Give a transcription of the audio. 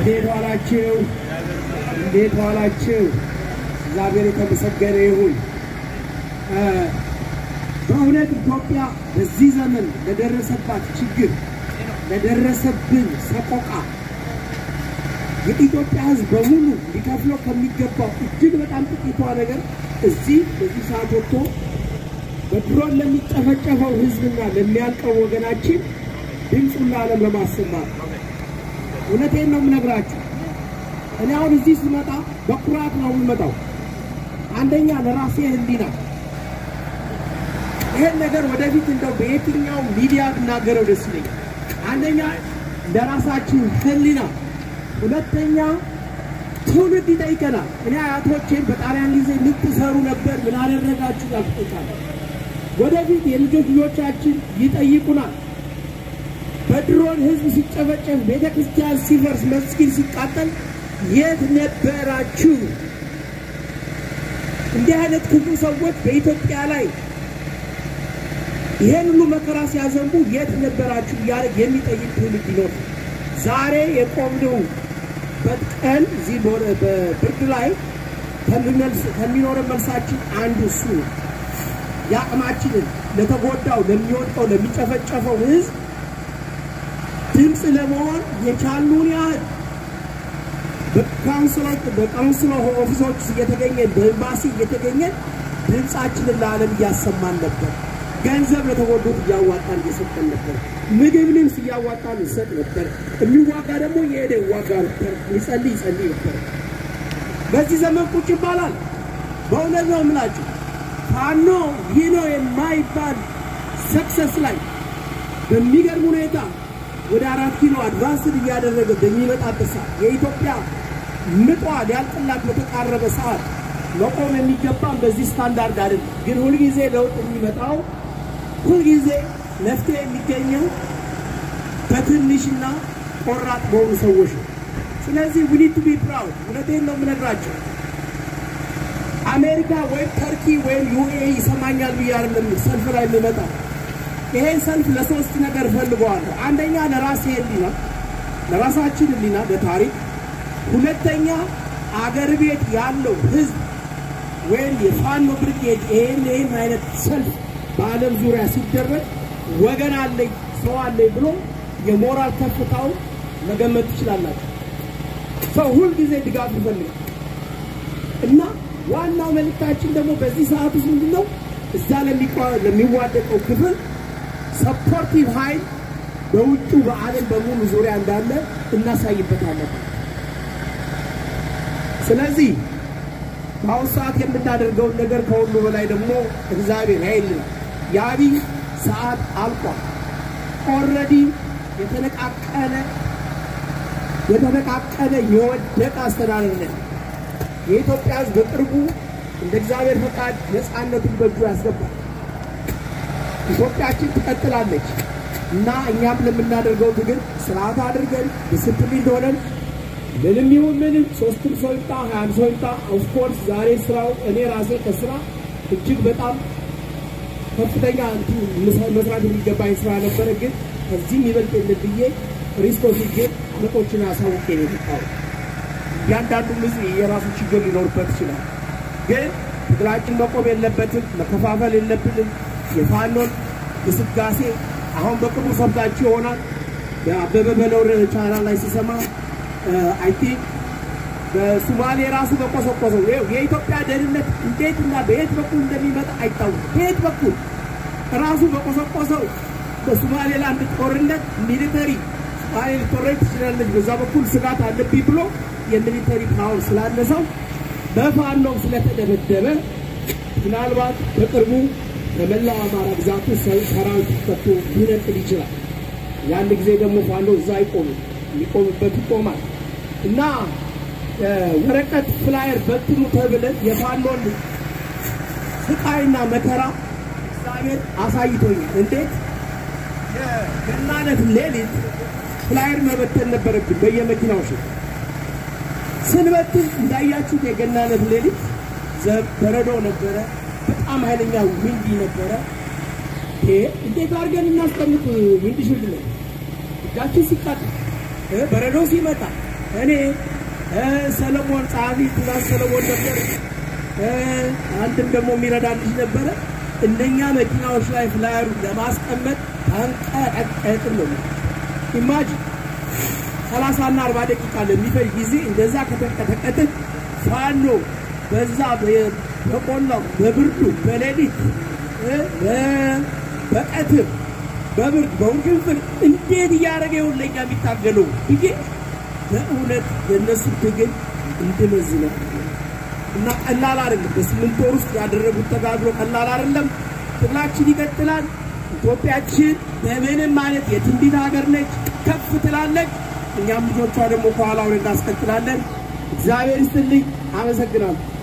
እንዴት ዋላችሁ? እንዴት ዋላችሁ? እግዚአብሔር የተመሰገነ ይሁን። በእውነት ኢትዮጵያ በዚህ ዘመን ለደረሰባት ችግር ለደረሰብን ሰቆቃ የኢትዮጵያ ሕዝብ በሙሉ ሊከፍለው ከሚገባው እጅግ በጣም ጥቂቷ ነገር እዚህ በዚህ ሰዓት ወጥቶ በድሮን ለሚጨፈጨፈው ሕዝብና ለሚያልቀው ወገናችን ድምፁን ለዓለም ለማሰማት እውነቴን ነው የምነግራችሁ። እኔ አሁን እዚህ ስመጣ በኩራት ነው የምመጣው። አንደኛ ለራሴ ህሊና ይሄን ነገር ወደፊት እንደው በየትኛው ሚዲያ ብናገረው ደስ ይለኛል። አንደኛ ለራሳችን ህሊና፣ ሁለተኛ ትውልድ ይጠይቀናል። እኔ አያቶቼን በጣሊያን ጊዜ ምን ትሰሩ ነበር? ምን አደረጋችሁ? ያልጠይቃል። ወደፊት የልጆች ልጆቻችን ይጠይቁናል። በድሮን ህዝብ ሲጨፈጨፍ፣ ቤተ ክርስቲያን ሲፈርስ፣ መስጊድ ሲቃጠል የት ነበራችሁ? እንዲህ አይነት ክፉ ሰዎች በኢትዮጵያ ላይ ይሄን ሁሉ መከራ ሲያዘንቡ የት ነበራችሁ እያለ የሚጠይቅ ትውልድ ይኖር። ዛሬ የቆምንበት ቀን እዚህ በብርድ ላይ ከሚኖረን መልሳችን አንዱ እሱ ነው። የአቅማችንን ለተጎዳው፣ ለሚወድቀው፣ ለሚጨፈጨፈው ህዝብ ድምፅ ለመሆን የቻሉን ያህል በካውንስል ኦፊሶች እየተገኘን በኤምባሲ እየተገኘን ድምፃችንን ለዓለም እያሰማን ነበር። ገንዘብ ለተጎዱት እያዋጣን እየሰጠን ነበር። ምግብ ልብስ እያዋጣን እንሰጥ ነበር። የሚዋጋ ደግሞ የሄደ ይዋጋ ነበር። ይጸልይ ይጸልይ ነበር። በዚህ ዘመን ቁጭ ይባላል። በእውነት ነው የምላችሁ ፋኖ ይህ ነው የማይባል ሰክሰስ ላይ በሚገርም ሁኔታ ወደ አራት ኪሎ አድቫንስድ እያደረገ በሚመጣበት ሰዓት የኢትዮጵያ ምጧ ሊያልቅላት በተቃረበ ሰዓት መቆም የሚገባም በዚህ ስታንዳርድ አይደለም። ግን ሁልጊዜ ለውጥ የሚመጣው ሁልጊዜ መፍትሄ የሚገኘው በትንሽና ቆራጥ በሆኑ ሰዎች ነው። ስለዚህ ዊ ኒድ ቱ ቢ ፕራውድ። እውነቴን ነው የምነግራቸው። አሜሪካ ወይም ተርኪ ወይም ዩኤኢ ይሰማኛል ብዬ አይደለም ሰልፍ ላይ የምመጣ ይሄን ሰልፍ ለሶስት ነገር ፈልገዋለሁ። አንደኛ ለራሴ ህሊና፣ ለራሳችን ህሊና በታሪክ ሁለተኛ አገር ቤት ያለው ህዝብ ወይም የፋኖ ብርጌድ ይሄን ይሄን አይነት ሰልፍ በዓለም ዙሪያ ሲደረግ ወገን አለኝ ሰው አለኝ ብሎ የሞራል ከፍታው መገመት ትችላላችሁ። ሰው ሁልጊዜ ድጋፍ ይፈልጋል እና ዋናው መልእክታችን ደግሞ በዚህ ሰዓት ውስጥ ምንድን ነው? እዛ ለሚዋደቀው ክፍል ሰፖርቲቭ ኃይል በውጩ በዓለም በሙሉ ዙሪያ እንዳለ እናሳይበታለን። ስለዚህ በአሁኑ ሰዓት የምናደርገውን ነገር ከሁሉ በላይ ደግሞ እግዚአብሔር ያይልናል። የአብይ ሰዓት አልቋል። ኦልሬዲ የተነቃቀለ የተነቃቀለ የወደቀ አስተዳደር ነው። የኢትዮጵያ ሕዝብ በቅርቡ እንደ እግዚአብሔር ፈቃድ ነፃነቱን በእጁ ያስገባል። ኢትዮጵያችን ትቀጥላለች እና እኛም ለምናደርገው ትግል ስርዓት አድርገን ዲስፕሊን ሆነን ምንም ይሁን ምንም ሶስትም ሰው ይምጣ ሀያም ሰው ይምጣ ኦፍኮርስ ዛሬ ስራው እኔ ራሴ ከስራ እጅግ በጣም ከፍተኛ መስራት የሚገባኝ ስራ ነበረ። ግን ከዚህም ይበልጥ የለም ብዬ ሪስክ ወስጄ አለቆችን አሳውቄ ነው የመጣሁት። እያንዳንዱ ህዝብ የራሱ ችግር ሊኖርበት ይችላል። ግን ትግላችን መቆም የለበትም፣ መከፋፈል የለብንም። የፋኖን ግስጋሴ አሁን በቅርቡ ሰምታችሁ ይሆናል። በአበበ በለው ቻናል ላይ ሲሰማ አይ ቲንክ በሱማሌ ራሱ በቆሰቆሰው ይኸው የኢትዮጵያ ደህንነት እንዴት እና በየት በኩል እንደሚመጣ አይታወቅም። በየት በኩል ራሱ በቆሰቆሰው በሶማሌላንድ ጦርነት ሚሊተሪ ሶማሌ ልትወረድ ትችላለች፣ በዛ በኩል ስጋት አለብኝ ብሎ የሚሊተሪ ፓወር ስላነሰው በፋኖም ስለተደበደበ ምናልባት በቅርቡ በመላው አማራ ግዛቱ ሰራዊት ፈቶ ሊነቅል ይችላል። ያን ጊዜ ደግሞ ፋኖ እዛ አይቆምም፣ የሚቆምበት ይቆማል እና ወረቀት ፍላየር በትኑ ተብለን የፋኖን ስቃይና መከራ እግዚአብሔር አሳይቶኛል። እንዴት የገናነት ሌሊት ፍላየር መበተን ነበረብን በየመኪናዎች ስንበትን እንዳያችሁት የገናነት ሌሊት በረዶ ነበረ። በጣም ኃይለኛ ዊንዲ ነበረ። እንዴት አድርገን እናስቀምጥ? ዊንድ ሽልድ ላይ እጃችን ሲቃጠል በረዶ ሲመጣ እኔ ሰለሞን ጸሐፊ ትእዛዝ ሰለሞን ነበር። አንድም ደግሞ የሚረዳ ልጅ ነበረ። እነኛ መኪናዎች ላይ ፍላየሩ ለማስቀመጥ ተንቀጠቀጥን ነው። ኢማጂን ሰላሳና አርባ ደቂቃ ለሚፈጅ ጊዜ እንደዛ ከተንቀጠቀጥን ፋኖ በዛ በቆላው በብርዱ በሌሊት በቀትር በብርድ በውርግንፍር እንዴት እያደረገ ይሆን ለኛ የሚታገለው ብዬ በእውነት የእነሱ ትግል እንድመዝነው እና ቀላል አይደለም። በስምንት ወር ውስጥ ያደረጉት ተጋድሎ ቀላል አይደለም። ትግላችን ይቀጥላል። ኢትዮጵያችን በምንም አይነት የትንቢት ሀገር ነች፣ ከፍ ትላለች። እኛም ልጆቿ ደግሞ ከኋላውን እናስቀጥላለን። እግዚአብሔር ይስጥልኝ። አመሰግናለሁ።